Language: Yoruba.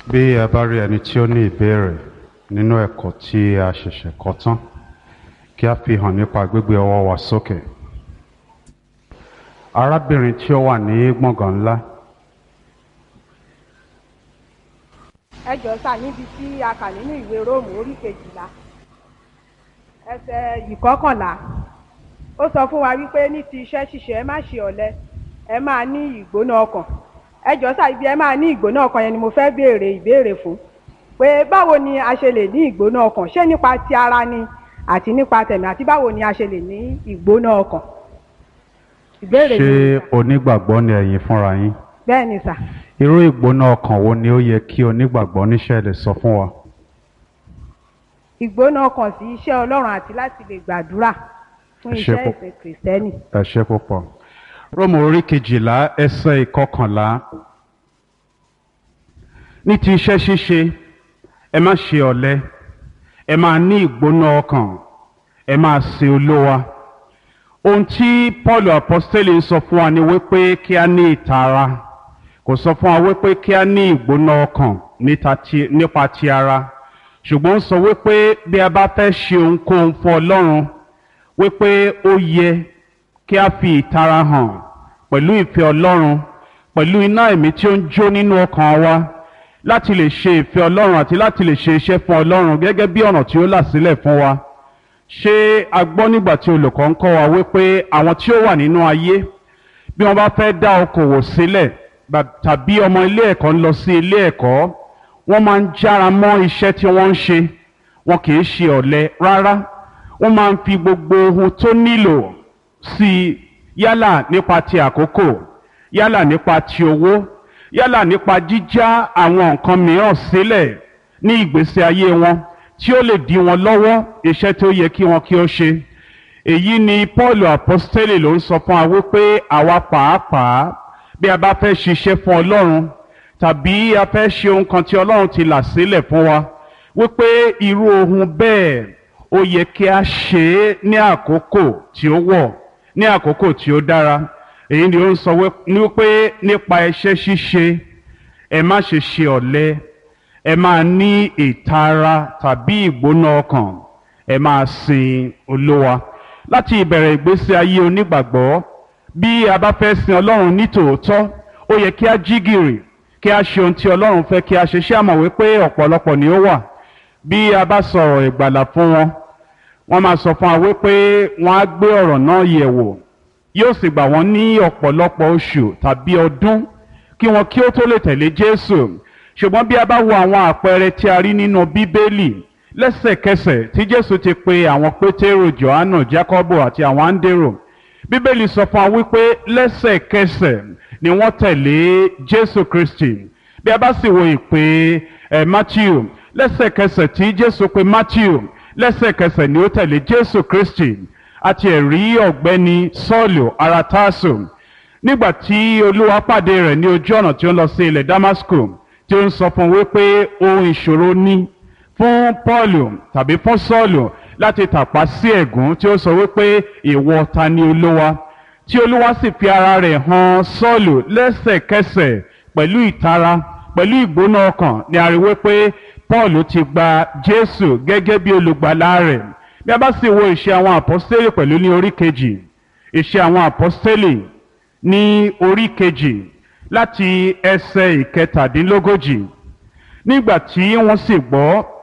bí ẹ bá rí ẹni tí ó ní ìbéèrè nínú ẹ̀kọ́ tí a ṣẹ̀ṣẹ̀ kọ́ tán kí a fi hàn nípa gbígbé ọwọ́ wa sókè. arábìnrin tí ó wà ní gbọ̀ngàn ńlá ẹ jọ sá níbi tí a kà nínú ìwé róòmù orí kejìlá ẹsẹ̀ ìkọkànlá ó sọ fún wa wípé ní ti iṣẹ́ ṣíṣe ẹ má ṣe ọ̀lẹ ẹ máa ní ìgbóná ọkàn ẹ jọ sá ibi ẹ máa ní ìgbóná ọkàn yẹn ni mo fẹ́ béèrè ìbéèrè fún pé báwo ni a ṣe lè ní ìgbóná ọkàn ṣé nípa ti ara ni àti nípa tẹ̀mí àti báwo ni a ṣe lè ní ìgbóná ọkàn ìbéèrè ṣé mi onígbàgbọ́ ni ẹ̀yin fúnra yín bẹ́ẹ̀ ni sà irú ìgbóná ọkàn wo ni ó yẹ kí onígbàgbọ́ níṣẹ́ lè sọ fún wa. ìgbóná ọkàn sí iṣẹ́ ọlọ́run àti láti lè gbàdúrà fún Ẹ ṣé iṣẹ́ púpọ̀. ìsìn kìrìsìtẹ́nì. ẹ ṣe púpọ̀. róòmù orí kejìlá ẹsẹ̀ ìkọkànlá ní ti iṣẹ́ ṣíṣe ẹ má ṣe ọ̀lẹ ẹ máa ní ìgbóná ọkàn ẹ máa sin olówa ohun tí paul apostoli ń sọ fún wa ni wípé kí a ní ìtara kò sọ fún wa wípé kí a ní ìgbóná ọkàn níta ti- nípa ti ara ṣùgbọ́n ó sọ wípé bí a bá fẹ́ ṣe ohunkóhun fún ọlọ́run wípé ó yẹ kí a fi ìtara hàn pẹ̀lú ìfẹ́ ọlọ́run pẹ̀lú iná ẹ̀mí tí ó ń jó nínú ọkàn wa láti lè ṣe ìfẹ́ ọlọ́run àti láti lè ṣe iṣẹ́ fún ọlọ́run gẹ́gẹ́ bí ọ̀nà tí ó là sílẹ̀ fún wa ṣé a gbọ́ nígbà tí olùkọ́ ń kọ́ wa wípé àwọn tí ó wà nínú ayé bí wọ́n bá fẹ́ dá okòwò sílẹ̀ bá- tàbí ọmọ ilé ẹ̀kọ́ ń lọ sí ilé ẹ̀kọ́ wọ́n máa ń jára mọ́ iṣẹ́ tí wọ́n ń ṣe wọn kì í ṣe ọ̀lẹ rárá wọ́n máa ń fi gbogbo ohun tó nílò sí i yálà nípa ti àkókò yálà nípa ti owó yálà nípa jíjá àwọn nǹkan mìíràn sílẹ̀ ní ìgbésí ayé wọn tí ó lè dí wọn lọ́wọ́ iṣẹ́ tó yẹ kí wọn kí ó ṣe èyí ni paul apostoli ló ń sọ fún wa wípé àwa pàápàá bí a bá fẹ́ ṣiṣẹ́ fún ọlọ́run tàbí a fẹ́ ṣe ohun kan tí ọlọ́run ti là sílẹ̀ fún wa wípé irú ohun bẹ́ẹ̀ ó yẹ kí a ṣe é ní àkókò tí ó wọ̀ ní àkókò tí ó dára èyí ni ó ń sọ wí- ní wípé nípa iṣẹ́ ṣíṣe ẹ má ṣe ṣe ọ̀lẹ ẹ máa ní ìtara tàbí ìgbóná ọkàn ẹ máa sin olówa láti ìbẹ̀rẹ̀ ìgbésí ayé onígbàgbọ́ bí a bá fẹ́ sin ọlọ́run ní tòótọ́ ó yẹ kí a jí gìrì kí a ṣe ohun tí ọlọ́run fẹ́ kí a ṣe ṣé àmọ̀ wípé ọ̀pọ̀lọpọ̀ ni ó wà bí a bá sọ̀rọ̀ ìgbàlà fún wọn wọ́n máa sọ fún wa wípé wọ́n á gbé ọ̀rọ̀ náà yẹ̀ wò yóò sì gbà wọ́n ní ọ̀pọ̀lọpọ̀ oṣù tàbí ọdún kí wọn kí ó tó lè tẹ̀lé jésù ṣùgbọ́n bí a bá wo àwọn àpẹẹrẹ tí a rí nínú bíbélì lẹ́sẹ̀kẹsẹ̀ tí jésù ti pe àwọn pétérò johannu jacobo àti àwọn áńdérò bíbélì sọ fún wa wípé lẹ́sẹ̀kẹsẹ̀ ni wọ́n tẹ̀lé jésù kristi bí a bá sì wo ìpè ẹ̀ matthew lẹ́sẹ̀kẹsẹ̀ tí jésù pe matthew lẹ́sẹ̀kẹsẹ̀ ni ó tẹ̀lé jésù kristi àti ẹ̀rí ọ̀gbẹ́ni sọ́ọ̀lù ara tásù nígbà tí olúwa pàdé rẹ̀ ní ojú ọ̀nà tí ó ń lọ sí ilẹ̀ damasco tí ó ń sọ fún un wípé ohun ìṣòro ní fún pọ́ọ̀lù tàbí fún sọ́ọ̀lù láti tàpá sí ẹ̀gún tí ó sọ wípé ìwọ ta ni olúwa tí olúwa sì fi ara rẹ̀ hàn sọ́ọ̀lù lẹ́sẹ̀kẹsẹ̀ pẹ̀lú ìtara pẹ̀lú ìgbóná ọkàn ni a rí wípé pọ́ọ̀lù ti gba jésù gẹ́gẹ́ bí olùgbàlà rẹ̀ bí a bá sì wo ìṣe àwọn àpọ́stélì pẹ̀lú ní orí kejì ìṣe àwọn àpọ́stélì ní orí kejì láti ẹsẹ̀ ìkẹtàdínlógójì nígbà tí wọ́n sì gbọ́